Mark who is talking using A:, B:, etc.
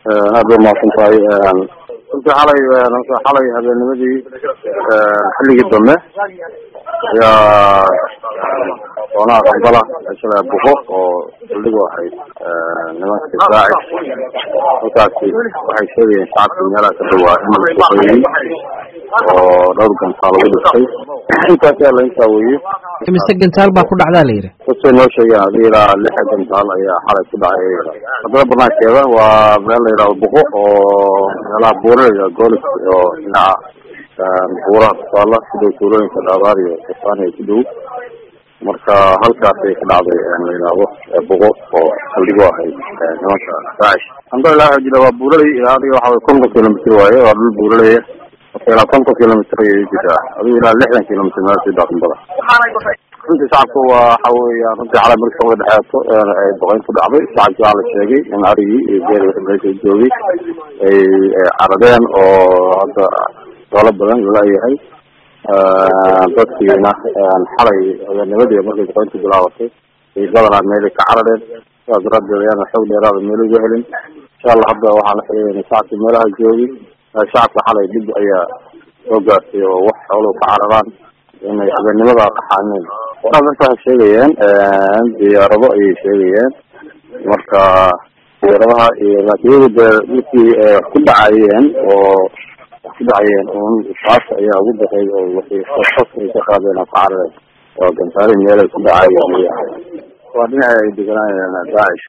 A: aad ba mahadsan tahay runtii xalay xalay habeennimadii xilligii dambe ayaa doonaha qambala meeshada buko oo saldhigu ahayd nimanka daacish halkaasi waxay sheegayeen shacabka meelaha ka dhawaa in la suqeeyey oo dhowr gantaal lagu dhistay intaas yaa la intaa weeye
B: mise gantaal baa ku dhacdaa la yidhi
A: dadkay noo sheegeen hadii ilaa lix gantaal ayaa xalay ku dhacay haddana banaankeeda waa meel la yidhahdo buko oo meelaha buuraleyda goolis oo dhinaca buuraha kusaala sidoo tuulooyinka dhaabaar iyo kasaaniya ku dhow marka halkaasay ka dhacday la yidhaahdo buko oo saldhigo ahayd nimanka daacish alhamdulilah waxaa jira waa buuraley adiga waxa way konton kilomitr waaye waa dhul buuraleya marka ilaa konton kilomitr ayay jirtaa adigu ilaa lixdan kilomitr meel sii daaqanbada runtii shacabka waa waxa weya runtii xalay markii socda dhexeeto ay boqeyn ku dhacday shacabkii waxaa la sheegay in arigii iyo geeri wixii meesha joogay ay caradeen oo hadda doolo badan lalayahay dadkiina xalay habeennimadii markay boqeyntu bilaabatay ay badanaa meelay ka carareen sidaas daraaddeed ayaana xoog dheeraada meel uga helin insha allah hadda waxaan la xiriirana shacabkii meelaha joogay shacabka xalay dhib ayaa soo gaartay oo wax xooluhu ka cararaan inay habeennimada qaxaaneen waraa marka waxay sheegayeen diyaarado ayay sheegayeen marka diyaaradaha iyo laakiin iyagu dee markii ku dhacayeen oo ku dhacayeen un saasa ayaa ugu daray oo waxay sas ay ka qaadeen oo ka carareen oo gantaari meelay ku dhacayeen waa dhinaca ay deganayeen daacish